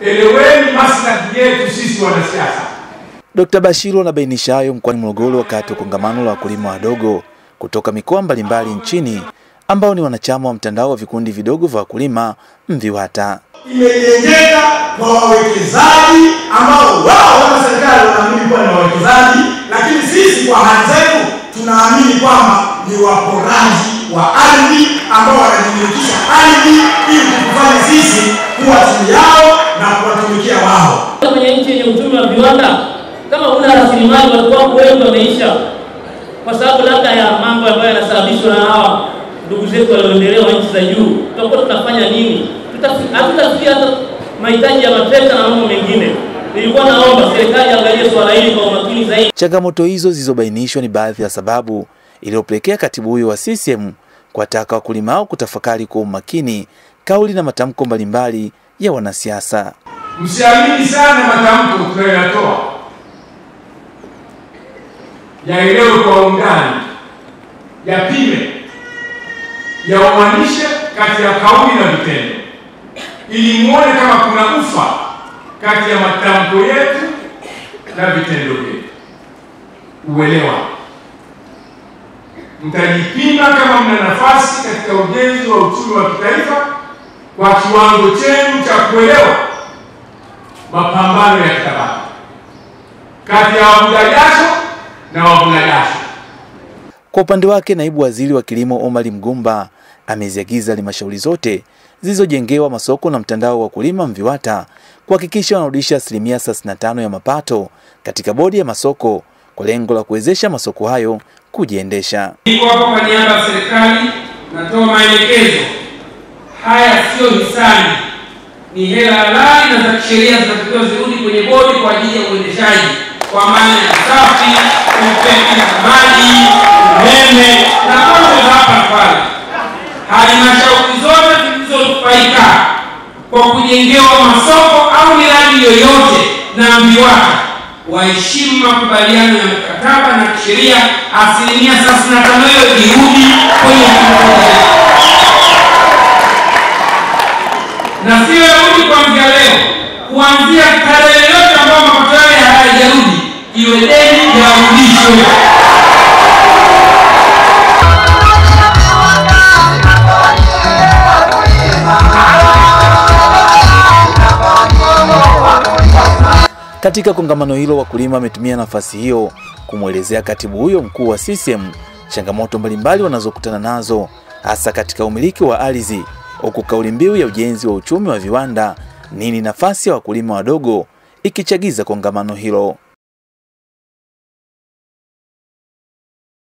eleweni maslahi yetu sisi wanasiasa. Dkt. Bashiru anabainisha hayo mkoani Morogoro wakati wa kongamano la wakulima wadogo kutoka mikoa mbalimbali nchini ambao ni wanachama wa mtandao wa vikundi vidogo vya wakulima MVIWATA. imejengeka kwa wawekezaji ambao wao kama serikali wanaamini kuwa ni wawekezaji, lakini sisi kwa hali zetu tunaamini kwamba ni waporaji wa ardhi ambao wanajimilikisha ardhi ili kutufanya sisi kuwa chini yao na kuwatumikia wao. kwenye nchi yenye uchumi wa viwanda, kama huna rasilimali, watu wako wengi wameisha, kwa sababu labda ya mambo ambayo yanasababishwa na hawa ndugu zetu walioendelea wa nchi za juu. Tutakuwa tunafanya nini? Tutafi- Hatutafikia hata mahitaji ya matrekta na mambo mengine. Nilikuwa naomba serikali angalie swala hili kwa umakini zaidi. Changamoto hizo zilizobainishwa ni baadhi ya sababu iliyopelekea katibu huyo wa CCM kuwataka wakulima hao kutafakari kwa umakini kauli na matamko mbalimbali ya wanasiasa. Msiamini sana matamko tunayoyatoa, yaelewe kwa undani, yapime, yauanishe kati ya kauli na vitendo, ili muone kama kuna ufa kati ya matamko yetu na vitendo vyetu. Uelewa, mtajipima kama mna nafasi katika ujenzi wa uchumi wa kitaifa kwa kiwango chenu cha kuelewa mapambano ya kitabaka kati ya wavuja jasho na wavuna jasho. Kwa upande wake, naibu waziri wa kilimo Omari Mgumba ameziagiza halmashauri zote zilizojengewa masoko na mtandao wa wakulima MVIWATA kuhakikisha wanarudisha asilimia 35 ya mapato katika bodi ya masoko kwa lengo la kuwezesha masoko hayo kujiendesha. Niko hapa kwa niaba ya serikali, natoa maelekezo haya. Sio hisani, ni hela halali na za kisheria zinatakiwa zirudi kwenye bodi kwa ajili ya uendeshaji, kwa maana ya usafi, upeki na maji, umeme na mambo za hapa na pale. Halmashauri zote zilizonufaika kwa kujengewa masoko au miradi yoyote na MVIWATA waheshimu makubaliano ya mkataba na kisheria, asilimia 35 hiyo irudi kwenye mfuko na sio yarudi kuanzia leo, kuanzia tarehe yoyote ambayo mapato yale hayajarudi, iwe deni yarudishwe. Katika kongamano hilo, wakulima wametumia nafasi hiyo kumwelezea katibu huyo mkuu wa CCM changamoto mbalimbali wanazokutana nazo hasa katika umiliki wa ardhi, huku kauli mbiu ya ujenzi wa uchumi wa viwanda, nini nafasi ya wakulima wadogo, ikichagiza kongamano hilo.